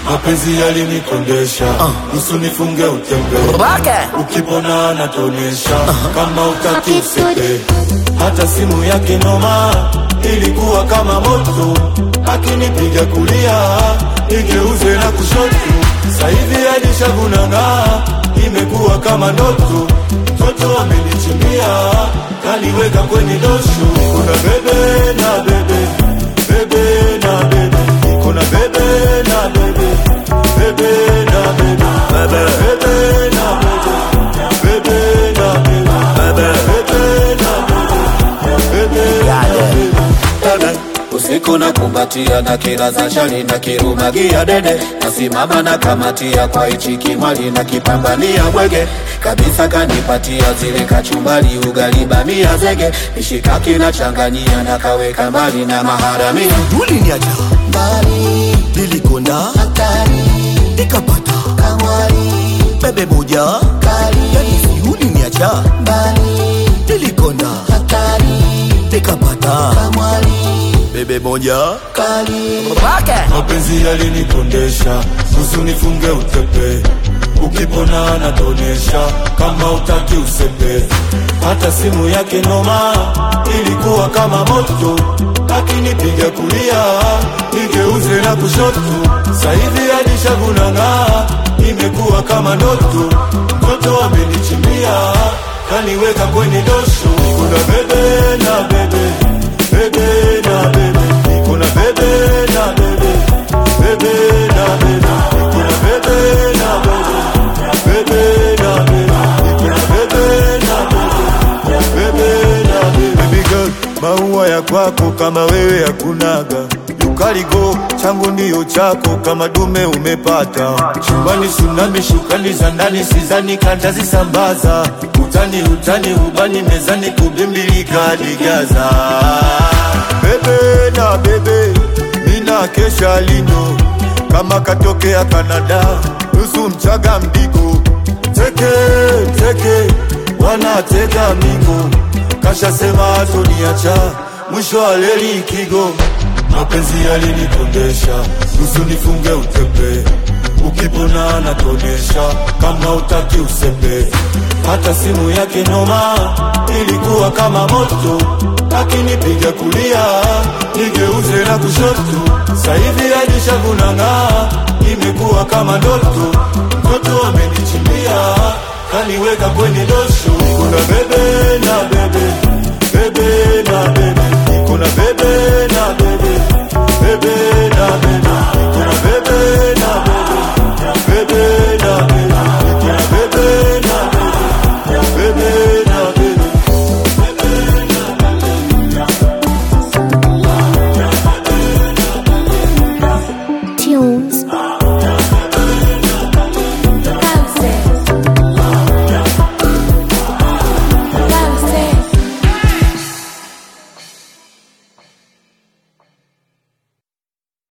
mapenzi yalinikondesha nusu nifunge utembe ukipona natonesha kama utaki usepe hata simu yake noma ilikuwa kama moto akinipiga kulia igeuze na kushoto sahivi alishagunanga imekuwa kama ndoto mtoto amenichimbia kaliweka kwenye dosho kuna bebe na bebe bebe na bebe kuna bebe na bebe bebe na bebe bebe bebe na bebe bebe na bebe bebe bebe na bebe bebe na bebe usiku na kumbatia na kila za shari na kirumagia dede nasimama na kamatia kwa ichi kimwali na kipambania bwege kabisa kanipatia zile kachumbali ugali bamia zege mishikaki na changanyia na kaweka mbali na maharamia uliniacha mbali, nilikonda hatari, nikapata kamwari, bebe moja kali, yani si uliniacha mbali, nilikonda hatari, nikapata kamwari, bebe moja kali. mapenzi yalinikondesha nusu nifunge utepe ukipona natonesha kama utaki usepe hata simu yake noma ilikuwa kama moto akinipiga kulia nigeuze na kushoto sahivi alishagunanga imekuwa kama ndoto mtoto amenichimbia kaniweka kwenye dosho kuna bebe na bebe bebe na bebe kuna bebe na bebe bebe na bebe kuna bebe na bebe bebe na bebe kuna bebe na bebe bebe na bebe baby girl maua ya kwako kama wewe hakunaga ukaligo changu ndiyo chako kama dume umepata chumbani sunami shukani za ndani sizani kantazisambaza utani utani ubani mezani kubimbilika digaza bebe na bebe mina kesha lindo kama katokea Kanada nusu mchaga mdigo teke teke wanatega migo kashasema atoniacha mwisho wa leli kigo mapenzi yalinikondesha nusu nifunge utepe ukipona natonesha kama utaki usepe hata simu yake noma ilikuwa kama moto akinipiga kulia nigeuze na kushoto sahivi alishagunanga imekuwa kama ndoto mtoto amenichimbia kaniweka kwenye dosho kuna bebe na bebe bebe na bebe